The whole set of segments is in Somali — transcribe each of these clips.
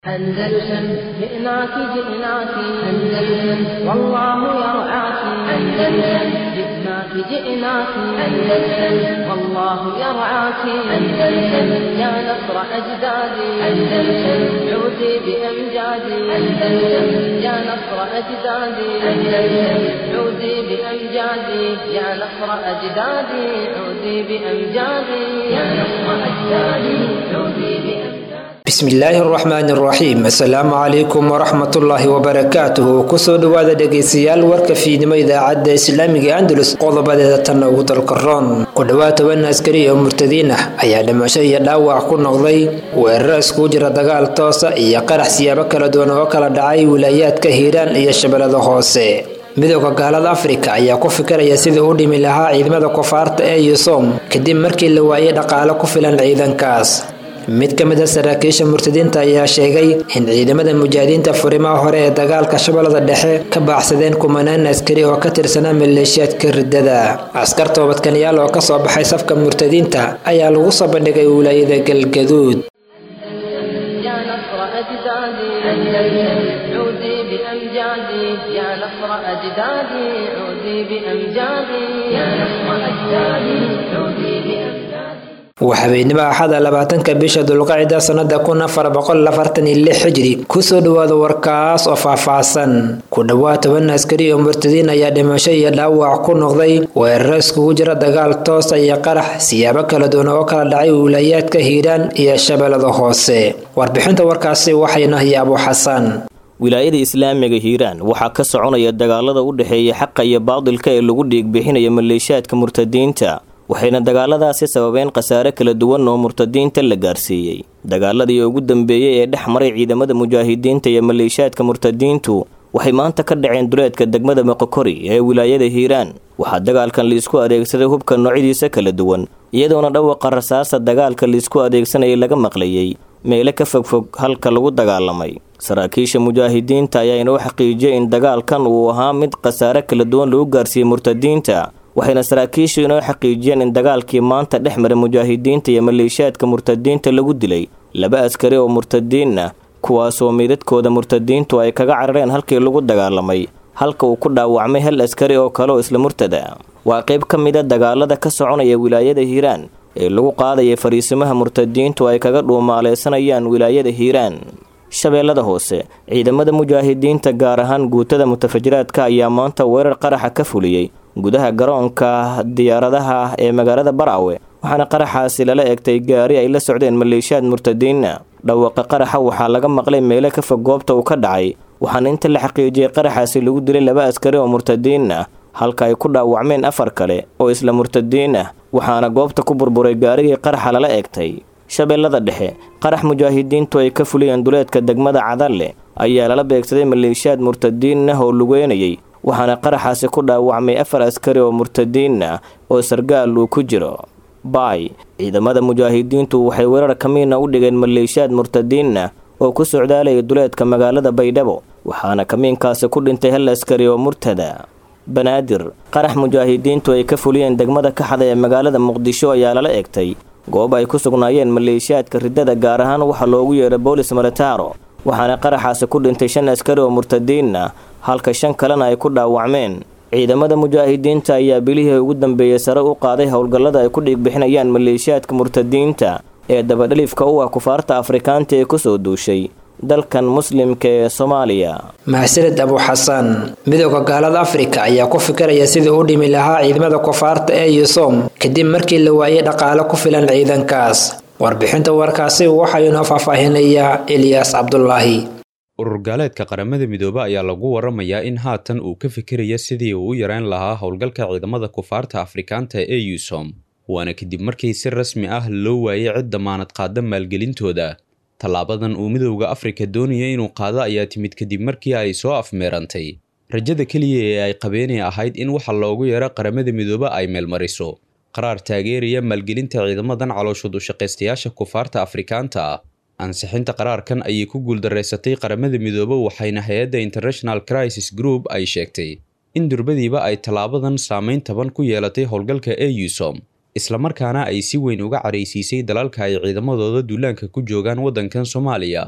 أندلسن جئناك جئناك أندلسن والله يرعاك أندلسن جئناك جئناك أندلسن والله يرعاك أندلسن يا نصر أجدادي أندلسن عودي بأمجادي أندلسن يا نصر أجدادي أندلسن عودي بأمجادي يا نصر أجدادي عودي بأمجادي يا نصر أجدادي عودي بأمجادي bismillaahi araxmaani araxiim assalaamu calaykum waraxmatullaahi wabarakaatuhu kusoo dhowaada dhegaystayaal warka fiidnimo idaacadda islaamiga andalus qodobadeeda tanna ugu dalka roon ku dhowaad toban askari oo murtadiin ah ayaa dhimasho iyo dhaawac ku noqday weeraro iskugu jira dagaal toosa iyo qarax siyaabo kala duwan oo kala dhacay wilaayaadka hiiraan iyo shabeellada hoose midooda gaalada afrika ayaa ku fikiraya sidii u dhimi lahaa ciidamada kufaarta ee yusom kadib markii la waayay dhaqaale ku filan ciidankaas mid ka mid a saraakiisha murtadiinta ayaa sheegay in ciidamada mujaahidiinta furimaha hore ee dagaalka shabeellada dhexe ka baaxsadeen kumanaan askari oo ka tirsanaa maleeshiyaadka riddada askar toobadkanayaal oo kasoo baxay safka murtadiinta ayaa lagu soo bandhigay wilaayada galgaduud يا نصر أجدادي أندلسن عودي بأمجادي يا نصر أجدادي عودي بأمجادي يا نصر أجدادي عودي بأمجادي waa habeenimo axada labaatanka bisha dulqacida sanada kun afar boqol afartan iyo lix xijri kusoo dhawaada warkaas oo faahfaahsan ku dhowaad toban askari oo murtadiin ayaa dhimasho iyo dhaawac ku noqday weeraro iskugu jira dagaal toosa iyo qarax siyaabo kala duwan oo kala dhacay wilayaadka hiiraan iyo shabeellada hoose warbixinta warkaasi waxayna haya abu xasan wilaayada islaamiga hiiraan waxaa ka soconaya dagaalada u dhexeeya xaqa iyo baadilka ee lagu dhiigbixinaya maleeshiyaadka murtadiinta waxayna dagaaladaasi sababeen khasaare kala duwan oo murtadiinta la gaarsiiyey dagaaladii ugu dambeeyey ee dhex maray ciidamada mujaahidiinta iyo maleeshiyaadka murtadiintu waxay maanta ka dhaceen duleedka degmada moqokori ee wilaayada hiiraan waxaa dagaalkan liisku adeegsaday hubka noocyadiisa kala duwan iyadoona dhawaqa rasaasta dagaalka liisku adeegsanayay laga maqlayey meelo ka fogfog halka lagu dagaalamay saraakiisha mujaahidiinta ayaa inoo xaqiijiyay in dagaalkan uu ahaa mid khasaare kala duwan lagu gaarsiiyey murtadiinta waxayna saraakiishu inoo xaqiijiyeen in dagaalkii maanta dhex mara mujaahidiinta iyo maleeshiyaadka murtadiinta lagu dilay laba askari oo murtadiin ah kuwaasoo meydadkooda murtadiintu ay kaga carareen halkii lagu dagaalamay halka uu ku dhaawacmay hal askari oo kale oo isla murtada waa qayb ka mid a dagaalada ka soconaya wilaayada hiiraan ee lagu qaadaya fariisimaha murtadiintu ay kaga dhuumaaleysanayaan wilaayada hiiraan shabeellada hoose ciidamada mujaahidiinta gaar ahaan guutada mutafajiraadka ayaa maanta weerar qaraxa ka fuliyey gudaha garoonka diyaaradaha ee magaalada baraawe waxaana qaraxaasi lala egtay gaari ay la socdeen maleeshiyaad murtadiina dhawaqa qaraxa waxaa laga maqlay meelo ka fog goobta uu ka dhacay waxaana inta la xaqiijiyey qaraxaasi lagu dilay laba askari oo murtadiin ah halka ay ku dhaawacmeen afar kale oo isla murtadiin ah waxaana goobta ku burburay gaarigii qaraxa lala egtay shabeellada dhexe qarax mujaahidiintu ay ka fuliyeen duleedka degmada cadalle ayaa lala beegsaday maleeshiyaad murtadiin ah oo lugeynayay waxaana qaraxaasi ku dhaawacmay afar askari oo murtadiin ah oo sargaal uu ku jiro baay ciidamada mujaahidiintu waxay weerar kamiina u dhigeen maleeshiyaad murtadiin ah oo ku socdaalaya duleedka magaalada baydhabo waxaana kamiinkaasi ku dhintay hal askari oo murtada banaadir qarax mujaahidiintu ay ka fuliyeen degmada kaxda ee magaalada muqdisho ayaa lala egtay goob ay ku sugnaayeen maleeshiyaadka riddada gaar ahaan waxaa loogu yeeray boolis militaro waxaana qaraxaasi ku dhintay shan askari oo murtadiin ah halka shan kalena ay ku dhaawacmeen ciidamada mujaahidiinta ayaa bilihii ugu dambeeyey sare u qaaday howlgallada ay ku dhiigbixinayaan maleeshiyaadka murtadiinta ee dabadhalifka u ah kufaarta afrikaanta ee kusoo duushay dalkan muslimka ee soomaaliya mahsaned abu xasan midooda gaalada afrika ayaa ku fikiraya sidii u dhimi lahaa ciidamada kufaarta ee yusom kadib markii la waayay dhaqaale ku filan ciidankaas warbixinta warkaasi waxaa inoo faahfaahinayaa eliyaas cabdulaahi urur gaaleedka qaramada midoobe ayaa lagu waramayaa in haatan uu ka fikiraya sidii uu u yareyn lahaa howlgalka ciidamada kufaarta afrikaanta ee yusom waana kadib markii si rasmi ah loo waayay cid damaanad qaada maalgelintooda tallaabadan uu midowda afrika doonaya inuu qaado ayaa timid kadib markii ay soo afmeerantay rajada keliya ee ay qabeenay ahayd in waxa loogu yeero qaramada midoobe ay meelmariso qaraar taageeraya maalgelinta ciidamadan calooshood u shaqaystayaasha kufaarta afrikaanta ah ansixinta qaraarkan ayay ku guuldareysatay qaramada midoobe waxayna hay-adda international crisis group ay sheegtay in durbadiiba ay tallaabadan saameyn taban ku yeelatay howlgalka ee yusom islamarkaana ay si weyn uga caraysiisay dalalka ay ciidamadooda duulaanka ku joogaan waddankan soomaaliya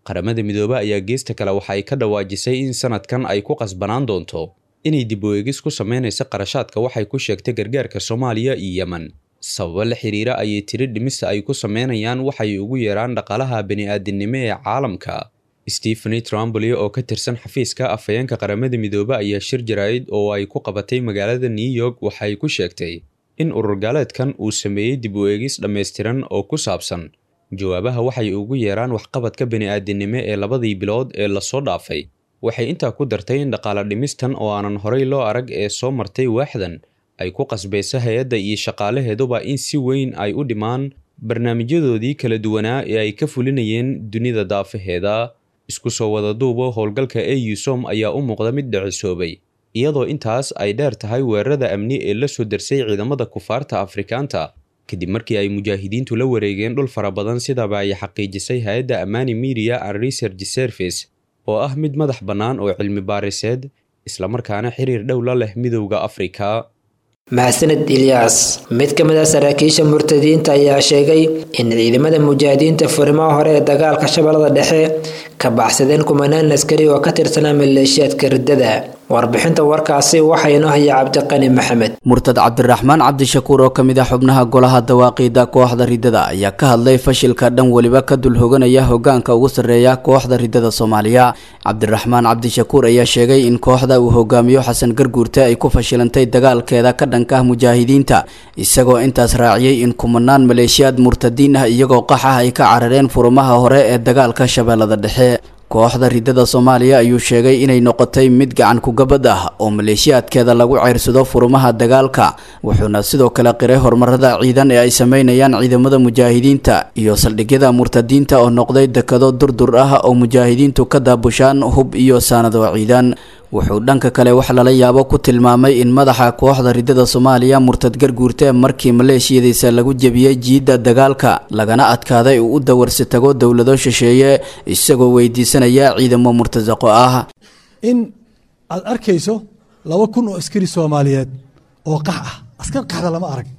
qaramada midoobe ayaa geesta kale waxa ay ka dhawaajisay in sanadkan ay ku qasbanaan doonto inay dib u eegis ku samaynaysa qarashaadka waxay ku sheegtay gargaarka soomaaliya iyo yemen sababo la xiriira ayay tiri dhimista ay ku sameynayaan waxay ugu yeeraan dhaqaalaha bani-aadinimo ee caalamka stepheny trumbly oo ka tirsan xafiiska afhayeenka qaramada midoobe ayaa shir jaraa'id oo ay ku qabatay magaalada new york waxay ku sheegtay in ururgaaleedkan uu sameeyey dib u eegis dhammaystiran oo ku saabsan jawaabaha waxay ugu yeeraan waxqabadka bani-aadinimo ee labadii bilood ee lasoo dhaafay waxay intaa ku dartay in dhaqaale dhimistan oo aanan horey loo arag ee soo martay waaxdan ay ku qasbayso hay-adda iyo shaqaalaheeduba in si weyn ay u dhimaan barnaamijyadoodii kala duwanaa ee ay ka fulinayeen dunida daafaheeda isku soo wada duubo howlgalka e usom ayaa u muuqda mid dhicisoobay iyadoo intaas ay dheer tahay weerarada amni ee la soo darsay ciidamada kufaarta afrikaanta kadib markii ay mujaahidiintu la wareegeen dhul fara badan sidaba ay xaqiijisay hay-adda amani media and research service oo ah mid madax bannaan oo cilmi baariseed islamarkaana xiriir dhow la leh midowda afrika mahadsaned ilyaas mid ka mid a saraakiisha murtadiinta ayaa sheegay in ciidamada mujaahidiinta furimaha hore ee dagaalka shabeellada dhexe ka baxsadeen kumanaan askari oo ka tirsanaa maleeshiyaadka riddada warbixinta warkaasi waxaa inoo haya cabdiqani maxamed murtad cabdiraxmaan cabdishakuur oo ka mid ah xubnaha golaha dawaaqiida kooxda riddada ayaa ka hadlay fashilka dhan weliba ka dul hoganaya hogaanka ugu sarreeya kooxda riddada soomaaliya cabdiraxmaan cabdishakuur ayaa sheegay in kooxda uu hogaamiyo xasan garguurte ay ku fashilantay dagaalkeeda ka dhanka ah mujaahidiinta isagoo intaas raaciyey in kumanaan maleeshiyaad murtadiin ah iyagoo qax ah ay ka carareen furumaha hore ee dagaalka shabeellada dhexe kooxda riddada soomaaliya ayuu sheegay inay noqotay mid gacan kugabad ah oo maleeshiyaadkeeda lagu ceyrsado furumaha dagaalka wuxuuna sidoo kale qiray horumarada ciidan ee ay sameynayaan ciidamada mujaahidiinta iyo saldhigyada murtadiinta oo noqday dekado durdur ah oo mujaahidiintu ka daabushaan hub iyo saanado ciidan wuxuu dhanka kale wax lala yaabo ku tilmaamay in madaxa kooxda riddada soomaaliya murtad garguurte markii maleeshiyadiisa lagu jebiyey jiidda dagaalka lagana adkaaday uu u dawarsi tago dowlado shisheeye isagoo weydiisanaya ciidamo murtasaqo ah in aad arkayso laba kun oo askari soomaaliyeed oo qax ah askar qaxda lama arag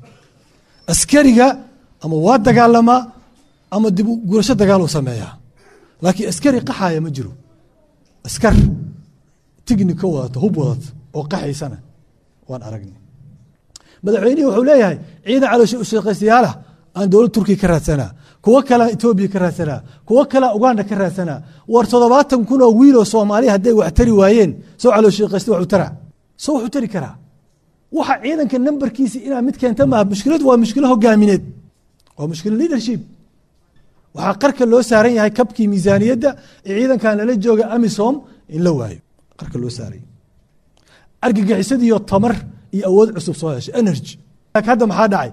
askariga ama waa dagaalamaa ama dib gurasho dagaal uu sameeyaa laakiin askari qaxaya ma jiro askar tignika wadato hub wadato oo qaxaysana waan aragnay madaxweynihii wuxuu leeyahay ciidan caloosha ushaqaystayaala aan dowlad turkiya ka raadsanaa kuwo kalea etoobiya ka raadsanaa kuwo kalea uganda ka raadsanaa war toddobaatan kun oo wiiloo soomaaliya hadday wax tari waayeen soo calooshaqaysta waxu tara soo wuxuu tari karaa waxa ciidanka nambarkiisa inaa mid keenta maaha mushkiladu waa mushkilo hogaamineed waa mushkilo leadership waxaa qarka loo saaran yahay kabkii miisaaniyadda ee ciidankan lala jooga amisom in la waayo qarka loo saaray argagixisadiiyo tamar iyo awood cusub soo heshay energy hadda maxaa dhacay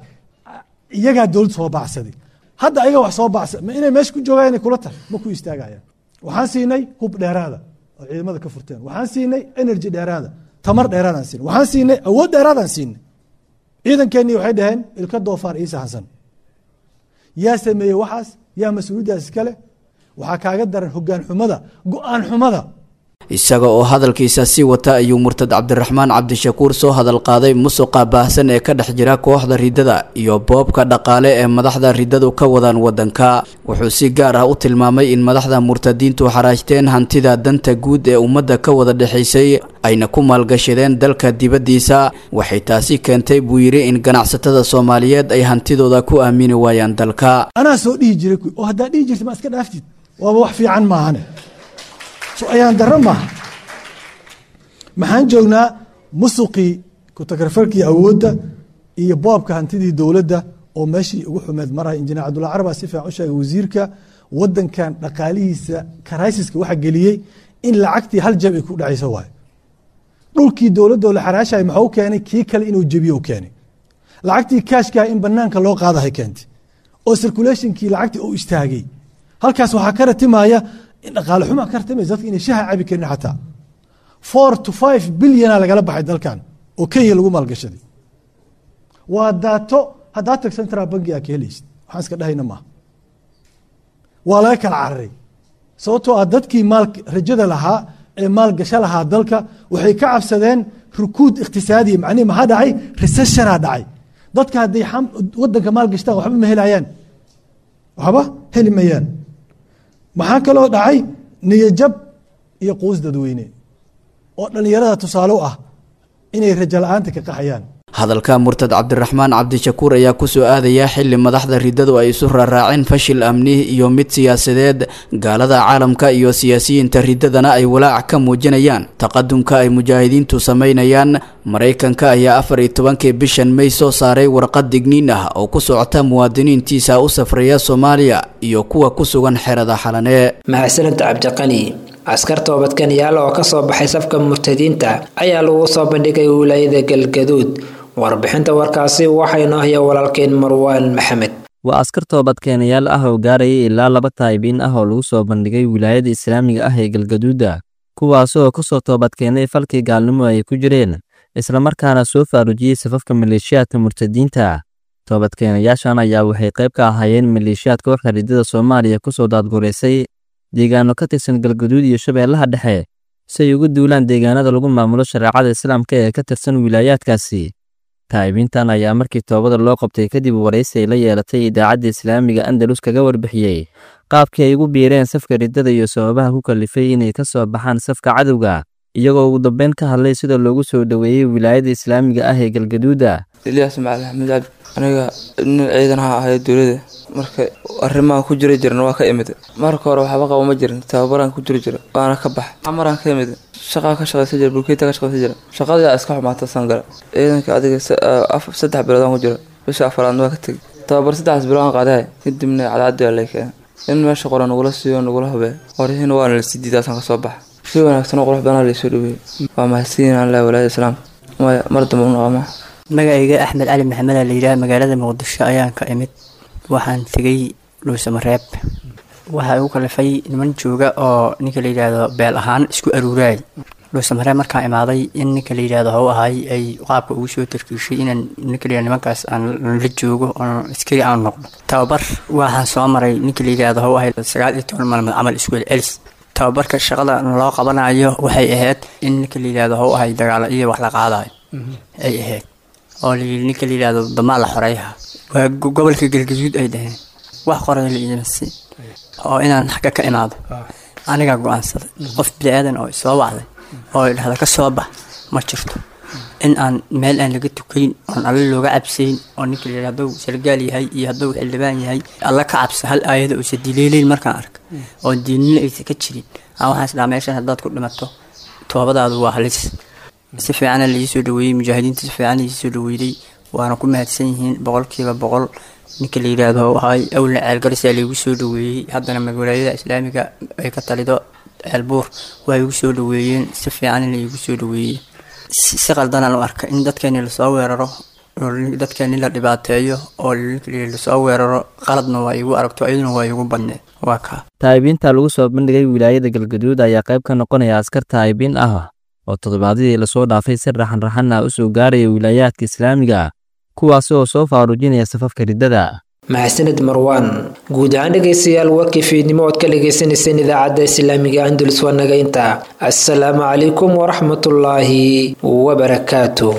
iyagaa dowlad soo baacsaday hadda ayaga wax soo bacsa ma inay meesha ku joogaan inay kula tahay ma ku istaagayaan waxaan siinay hub dheeraada oo ciidamada ka furteen waxaan siinay energy dheeraada tamar dheeraadaan siinay waxaan siinay awood dheeraadaan siinay ciidankeenii waxay dhaheen ilka doofaar iisa hansan yaa sameeyey waxaas yaa mas-uuliyaddaas iskale waxaa kaaga daran hogaan xumada go-aan xumada isaga oo hadalkiisa sii wata ayuu murtad cabdiraxmaan cabdishakuur soo hadal qaaday musuqa baahsan ee ka dhex jira kooxda riddada iyo boobka dhaqaale ee madaxda riddadu ka wadaan wadanka wuxuu si gaar ah u tilmaamay in madaxda murtadiintu xaraajteen hantida danta guud ee ummadda ka wada dhexaysay ayna ku maalgashadeen dalka dibaddiisa waxay taasi keentay buu yidhi in ganacsatada soomaaliyeed ay hantidooda ku aamini waayaan dalka anaa soo dhihi jiray oo haddaa dhihi jirta ma iska dhaaftid waaba wax fiican maahane so ayaan darro maaha maxaan joognaa musuqii kutakarfarkii awoodda iyo boobka hantidii dowladda oo meeshii ugu xumeed maraya injineer cabdulla carabaa si fiican u sheegay wasiirka wadankan dhaqaalihiisa karaysiska waxa geliyey in lacagtii hal jab ay ku dhacayso waayo dhulkii dowladoo la xaraashay maxuu keenay kii kale inuu jebiyo u keenay lacagtii kaashkaa in banaanka loo qaadahay keentay oo circulationkii lacagtii uu istaagay halkaas waxaa ka ratimaya in dhaqaale xuma ka ratimaysa dadka inay shaha cabi karin xataa four to five bilyana lagala baxay dalkan oo kenya lagu maalgashaday waa daato haddaa tag central banki aa ka helaysid waxaan iska dhahayna maaha waa laga kala cararay sababtoo ah dadkii maal rajada lahaa ee maalgasho lahaa dalka waxay ka cabsadeen rukuud iqtisaadiya macnihi maxaa dhacay recessionaa dhacay dadka hadday wadanka maalgashtaan waxba ma helayaan waxba heli mayaan maxaa kaloo dhacay niyajab iyo quus dadweyne oo dhallinyarada tusaale u ah inay rajo la-aanta ka qaxayaan hadalka murtad cabdiraxmaan cabdishakuur ayaa kusoo aadaya xili madaxda riddadu ay isu raaraaceen fashil amni iyo mid siyaasadeed gaalada caalamka iyo siyaasiyiinta riddadana ay walaac ka muujinayaan taqadumka ay mujaahidiintu samaynayaan maraykanka ayaa afar iyo tobankii bishan may soo saaray warqad digniin ah oo ku socota muwaadiniintiisa u safraya soomaaliya iyo kuwa ku sugan xerada xalanee mahadsanid cabdiqani askar toobadkanayaal oo kasoo baxay safka murtadiinta ayaa lagu soo bandhigay wilaayada galgaduud warbixinta warkaasi waxaynu haya walaalkeen marwaan maxamed waa askar toobadkeenayaal ah oo gaarayay ilaa laba taayibiin ah oo lagu soo bandhigay wilaayada islaamiga ah ee galgaduuda kuwaasoo kasoo toobadkeenay falkii gaalnimo ay ku jireen islamarkaana soo faarujiyey safafka maleeshiyaadka murtadiinta toobadkeenayaashan ayaa waxay qayb ka ahaayeen maleeshiyaad kooxda riddada soomaaliya kusoo daadgureysay deegaano ka tirsan galgaduud iyo shabeellaha dhexe si ay ugu duulaan deegaanada lagu maamulo shareecada islaamka ee ka tirsan wilaayaadkaasi taa'ibiintan ayaa markii toobada loo qabtay kadib waraysi ay la yeelatay idaacadda islaamiga andalus kaga warbixiyey qaabkii ay ugu biireen safka riddada iyo sababaha ku kalifay inay ka soo baxaan safka cadowga iyagoo ugu dambeyn ka hadlay sida loogu soo dhoweeyey wilaayada islaamiga ah ee galgaduuda ilyaas macali axmed cabdi aniga nin ciidan ha ahayo dowlada marka arrimahan ku jira jiran waa ka imid marka hore waxba qabo ma jirin tababaraan ku jiri jira waana ka bax camaraan ka imid shaqaa ka shaqaysan jira bulkeeta ka shaqaysan jira shaqadaa iska xumaata sangala ciidanka adiga saddex biloodaan ku jira bisha afaraadna waa ka tegay tababar saddexdaas bilood aan qaadahay kadibna cadcaddi waa lay keenay in meesha qoran nagula siiyo nagula hubee qoryihiina waana la sii diidaasaan kasoo baxa si wanaagsan oo qurux badan laysoo dhaweeyey waa mahadsiin allah walaayada islaamka maya mar dambe u noqoma magacayga axmed cali maxamed la yidhaha magaalada muqdisho ayaan ka imid waxaan tegay dhuusamareeb waxaa igu kalifay niman jooga oo ninka la yidhaahdo beel ahaan isku aruuraay dhuusamareeb markaan imaaday in ninka la yidhaahdo how ahay ay qaabka ugu soo tarkiishay inaan ninka la yidhahdo nimankaas aan la joogo oon askari aan noqdo tababar waxaan soo maray ninka la yidhaahdo how ahay sagaal iyo toban maalmood camal isku celis tababarka shaqada loo qabanayo waxay ahayd in ninka la yidhaahdo how ahay dagaalo iyo wax la qaadayo ay ahayd oo layii ninka la yidhaahdo damaa la xoreeyaha waa gobolka galgaduud ay dhaheen wax qoray la iimasi oo inaan xagga ka imaado anigaa go-aansaday qof bini-aadan oo isoo wacday oo idhahda ka soo bax ma jirto in aan meel aan laga tukayn oon alle looga cabsayn oo ninka la yidhahdo hadduu sargaal yahay iyo hadduu xildhibaan yahay alle ka cabsa hal aayada uusa dileeleyn markaan arka oo diinina aysa ka jirin aan waxaan isdhaha meeshan haddaad ku dhimato toobadaadu waa halis si fiicana laii soo dhaweeyey mujaahidiinta si fiican laii soo dhaweeyey waana ku mahadsan yihiin boqolkiiba boqol ninka la yidhaahdo ahay awlna ceelgarisaa laigu soo dhaweeyey haddana magwalaayada islaamiga ay ka talido ceelbuur waa igu soo dhaweeyeen si fiican laigu soo dhaweeyey si qaldanaan u arka in dadkeeni lasoo weeraro oo dadkeeni la dhibaateeyo oo lasoo weeraro qaladna waa igu aragto iyaduna waa igu badneed waa kaa taa'ibiinta lagu soo bandhigay wilaayada galgaduud ayaa qayb ka noqonaya askar taa'ibiin ah oo toddobaadyadii lasoo dhaafay si raxan-raxan ah u soo gaaraya wilaayaadka islaamiga kuwaasi oo soo faarujinaya safafka riddada mahadsanid marwaan guud ahaan dhegaystayaal warkii fiidnimo ood ka dhagaysanayseen idaacadda islaamiga andalus waa naga inta assalaamu calaykum waraxmatullaahi wabarakaatu